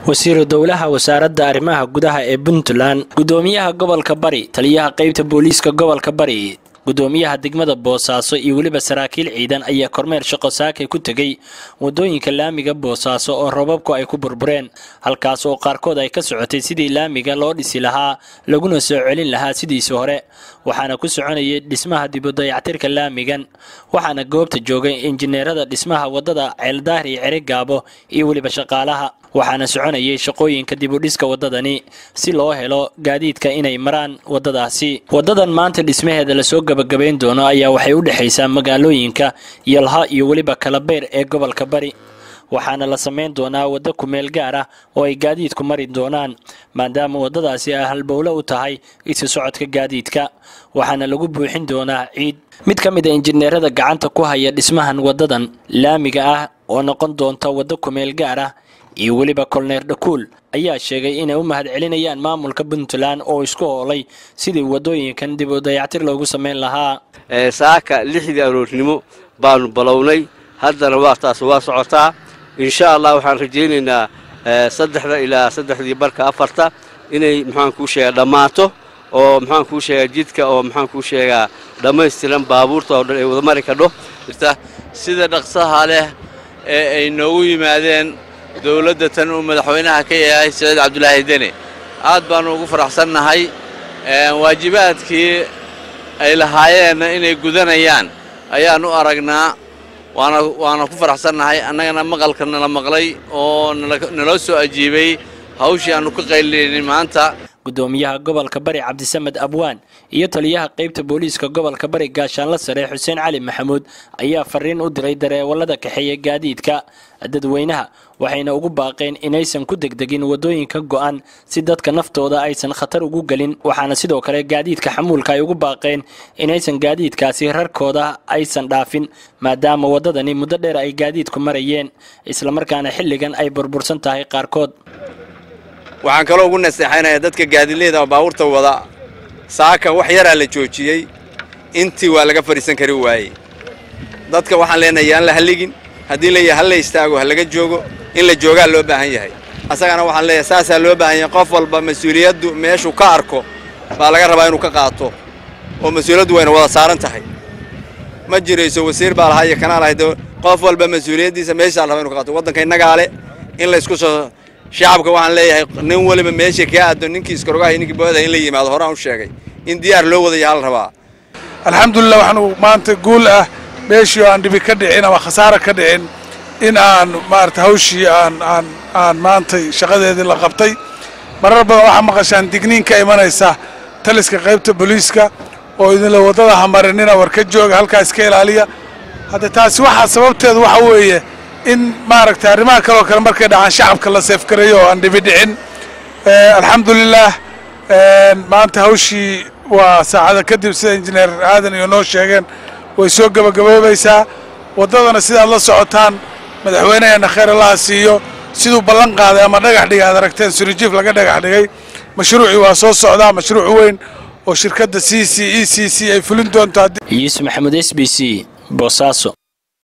wasiiru dowlaha wasaaradda arrimaha gudaha ee puntland gudoomiyaha gobolka bari taliyaha qaybta booliiska gobolka bari gudoomiyaha degmada boosaaso iyo weliba saraakiil ciidan ayaa kormeer shaqo saakay ku tegey wadooyinka laamiga boosaaso oo robabku ay ku burbureen halkaas oo qaarkood ay ka socotay sidii laamiga loo dhisi lahaa laguna soo celin lahaa sidiisii hore waxaana ku soconayay dhismaha dibudayactirka laamigan waxaana goobta joogay injineerada dhismaha wadada ceeldaahir iyo cerigaabo iyo weliba shaqaalaha waxaana soconayay shaqooyinka dibudhiska wadadani si loo helo gaadiidka inay maraan wadadaasi wadadan maanta dhismaheeda lasoo gabagabayn doono ayaa waxay u dhexaysaa magaalooyinka yalha iyo weliba kalabeyr ee gobolka bari waxaana la samayn doonaa waddo kumeel gaar ah oo ay gaadiidku mari doonaan maadaama waddadaasi ay halbowlo u tahay isu socodka gaadiidka waxaana lagu buuxin doonaa ciid mid ka mid a injineerada gacanta ku haya dhismahan waddadan laamiga ah oo noqon doonta waddo kumeel gaar ah iyo weliba kolneer dhakuul ayaa sheegay inay u mahad celinayaan maamulka puntland oo isku hoolay sidii waddooyinkan dib u dayactir loogu samayn lahaa saaka lixdii aroornimo baanu balownay haddana waa taas waa socotaa insha allah waxaan rajaynaynaa saddexda ilaa saddexdii barka afarta inay maxaan kuu sheegaa dhammaato oo maxaan kuu sheegaa jidka oo maxaan kuu sheegaa dhammaystiran baabuurta oo dhan ay wada mari kadho sida dhaqsaha leh ee ay noogu yimaadeen dowladda tan uu madaxweynaha ka yahay saciid cabdulaahi deni aad baannu ugu faraxsannahay waajibaadkii ay lahaayeenna inay gudanayaan ayaan u aragnaa waana waana ku faraxsannahay annagana maqalka nala maqlay oo naloo soo ajiibay hawshii aannu ka qaylinay maanta gudoomiyaha gobolka bari cabdisamed abwaan iyo taliyaha qaybta booliiska gobolka bari gaashaanla sare xuseen cali maxamuud ayaa fariin u diray dareewallada kaxeeya gaadiidka dadweynaha waxayna ugu baaqeen inaysan ku degdegin waddooyinka go'an si dadka naftooda aysan khatar ugu gelin waxaana sidoo kale gaadiidka xamuulka ay ugu baaqeen inaysan gaadiidkaasi rarkooda aysan dhaafin maadaama waddadani muddo dheer ay gaadiidku marayeen islamarkaana xilligan ay burbursan tahay qaarkood waxaan kaloo ugu naseexaynayaa dadka gaadiidleyda oo baabuurta wada saaka wax yaraa la joojiyey intii waa laga fadhiisan kari waayey dadka waxaan leenahay yaan la halligin haddii leeyahay hal la istaago ha laga joogo in la joogaa loo baahan yahay asagana waxaan leeyahay saasaa loo baahan yahay qof walba mas-uuliyaddu meeshuu ka arko baa laga rabaa inuu ka qaato oo mas-uuliyaddu wayna wada saaran tahay ma jirayso wasiir baa lahaa iyo kanaa lahayd qof walba mas-uuliyaddiisa meeshaa la rabaa inu ka qaato waddanka innagaa le in laysku soo shacabka waxaan leeyahay nin weliba meesha kaa aado ninkii iskarogahay ninkii booda in la yimaado horaan u sheegay in diyaar loo wadaya hal rabaa alxamdulilah waxaanu maanta guul ah meeshii oo aan dhibi ka dhicin ama khasaara ka dhicin in aan maarata hawshii aan aan aan maantay shaqadeedii la qabtay marar badan waxaa maqashaan digniinka imanaysa taliska qaybta booliiska oo idinla waddada hamarinina war ka jooga halkaa iska ilaaliya hadda taasi waxaa sababteedu waxa weeye in maaragtay arrimaha kaloo kale markay dhacaan shacabka la seefgareeyo oo aan dhibi dhicin alxamdulilah maanta hawshii waa saacada kadib sida injineer aadan iyo noo sheegeen way soo gebagaboobaysaa waddadana sidaad la socotaan madaxweynaheena khayr allaha siiyo siduu ballan qaaday ama dhagax dhigay aad aragteen surijiif laga dhagax dhigay mashruucii waa soo socdaa mashruuc weyn oo shirkadda c c e c c ay fulin doonto yuusuf maxamuud s b c boosaaso